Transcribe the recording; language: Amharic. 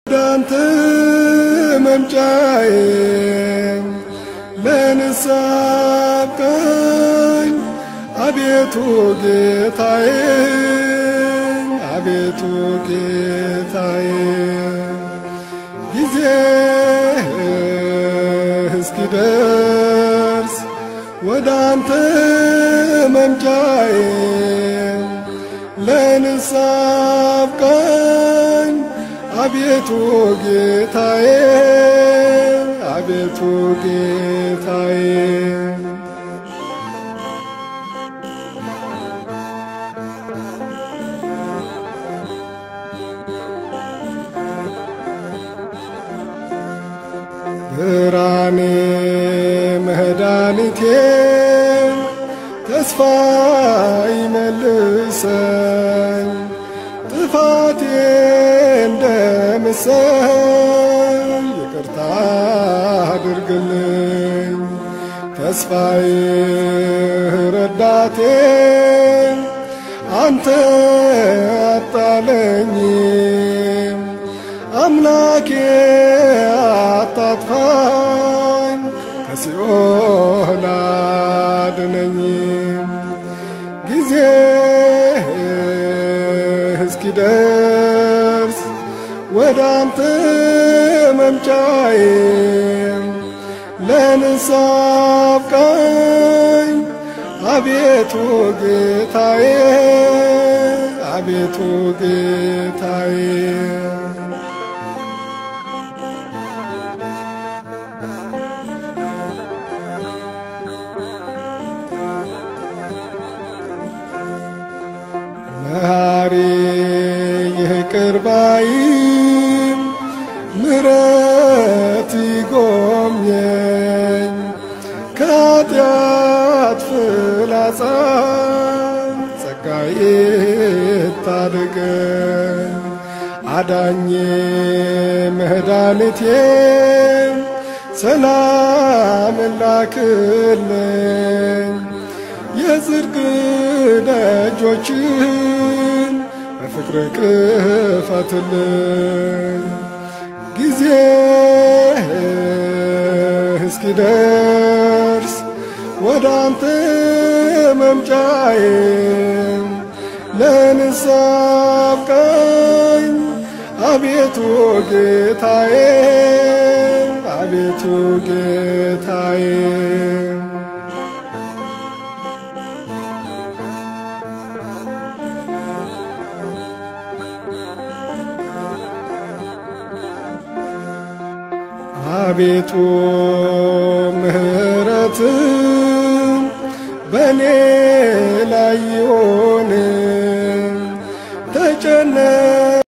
ዳንተ መምጫዬ ለንስሐ አብቃኝ አቤቱ ጌታዬ አቤቱ ጌታዬ ጊዜ እስኪደርስ ወደ አንተ መምጫዬ ለንስሐ አብቃኝ አቤቱ ጌታዬ አቤቱ ጌታዬ ብርሃኔ መድኃኒቴ ተስፋ ይመልሰኝ ጥፋቴ እንደምሰል ይቅርታ አድርግልኝ ተስፋዬ ረዳቴ አንተ አጣለኝም አምላኬ አታጥፋኝ ከሲኦል አድነኝ ጊዜ እስኪደርስ ወደ አንተ መምጫዬ ለንስሐ አብቃኝ አቤቱ ጌታዬ አቤቱ ጌታዬ መሐሪ ይቅር ባይም ምሕረት ይጎብኘኝ ከኃጢአት ፍላጻ ጸጋዬ ታድገኝ አዳኜ መድኃኒቴ ሰላም ላክልኝ የጽድቅ ደጆችን በፍቅር ክፈትልኝ ጊዜ እስኪደርስ ወደ አንተ መምጫዬ ለንስሐ አብቃኝ አቤቱ ጌታዬ አቤቱ ጌታዬ አቤቱ ምሕረት በእኔ ላይ ይሆን